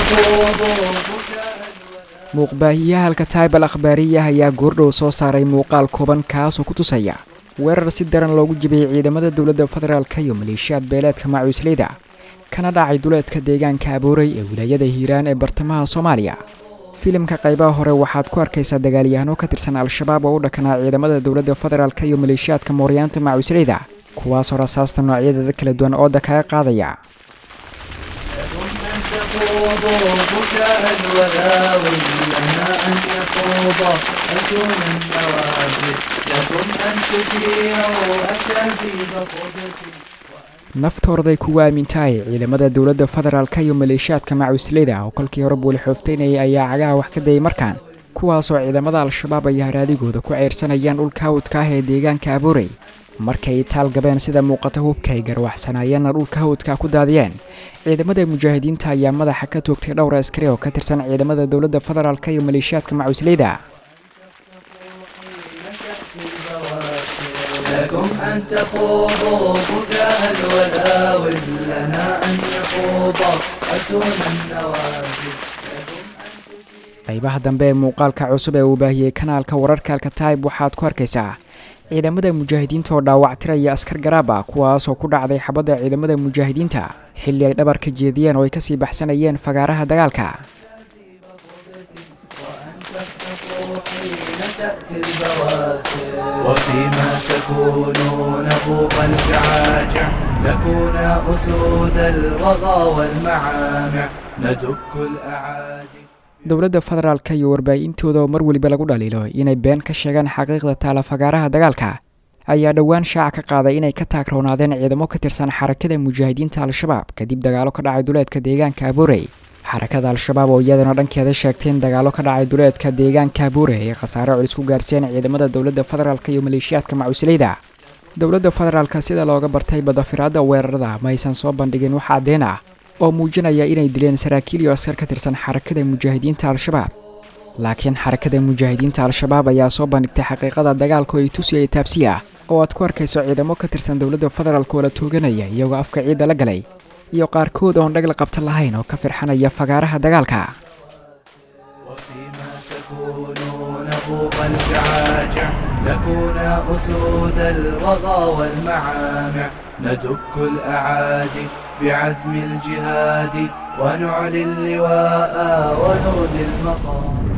تخوضوا بكاء muuqbaahiyaha alkataib al akhbaariya ayaa goordhow soo saaray muuqaal kooban kaasoo ku tusaya weerar si daran loogu jibiyey ciidamada dowladda federaalka iyo maleeshiyaad beeleedka macuusleyda kana dhacay duleedka deegaanka abooray ee wilaayada hiiraan ee bartamaha soomaaliya filimka qaybaha hore waxaad ku arkaysaa dagaalyahanoo ka tirsan al-shabaab oo u dhakanaa ciidamada dowladda federaalka iyo maleeshiyaadka mooryaanta macuusleyda kuwaasoo rasaasta noocyadeeda kala duwan ooda kaga qaadaya تخوضوا بكاء الولاوي لنا أن يخوض أجون النوافذ لكم أن تطيعوا أكاذيب قدس naftoodaay kugu aamintahay ciidamada dowladda federaalka iyo maleeshiyaadka macuusleyda oo kolkii hore buuli xooftaynayay ayaa cagaha wax ka dayay markaan kuwaasoo ciidamada al-shabaab ay haraadigooda ku ceyrsanayaan dhulka hawdka ah ee deegaanka abuurey markay taal gabeen sida muuqata hubka ay garwaxsanaayeenna dhulka hawdka ku daadiyeen ciidamada mujaahidiinta ayaa madaxa ka toogtay dhowr askari oo ka tirsan ciidamada dowladda federaalka iyo maleeshiyaadka macuusleyda لكم أن تخوضوا بكاء الولاوي لنا أن يخوض أتون النوافذ qaybaha dambe ee muuqaalka cusub ee uu baahiyey kanaalka wararka alkataib waxaad ku arkaysaa ciidamada mujaahidiinta oo dhaawactiraya askar garaab ah kuwaasoo ku dhacday xabadda ciidamada mujaahidiinta xilli ay dhabar ka jeediyeen oo ay kasii baxsanayeen fagaaraha dagaalka تأتي البواسل وفيما سكونون فوق الفعاجع نكون أسود الوغى والمعامع ندك الأعادي dowladda federaalka iyo warbaahintooda oo mar weliba lagu dhaliilo inay been ka sheegaan xaqiiqda taala fagaaraha dagaalka ayaa dhowaan shaaca ka qaaday inay ka taagroonaadeen ciidamo ka tirsan xarakada mujaahidiinta al-shabaab kadib dagaalo ka dhacay duleedka deegaanka abuurey xarakada al-shabaab oo iyadana dhankeeda sheegtay in dagaalo ka dhacay duleedka deegaanka abuure ay khasaare culis ku gaarsiiyeen ciidamada dowladda federaalka iyo maleeshiyaadka macuusleyda dowladda federaalka sida looga bartay badafiraadda weerarada ma aysan soo bandhigin wax caddeen ah oo muujinaya inay dileen saraakiil iyo askar ka tirsan xarakada mujaahidiinta al-shabaab laakiin xarakada mujaahidiinta al-shabaab ayaa soo bandhigtay xaqiiqada dagaalka oo ay tusiyay taabsi ah oo aad ku arkayso ciidamo ka tirsan dowladda federaalka oo la tooganaya iyagoo afka ciidda la galay iyo qaarkood oon dhagla qabta lahayn oo ka firxanaya fagaaraha dagaalka وفيما سكونون فوق الفعاجع نكون أسود الوغى والمعامع ندك الأعادي بعزم الجهاد ونعلي اللواء ونرد المقام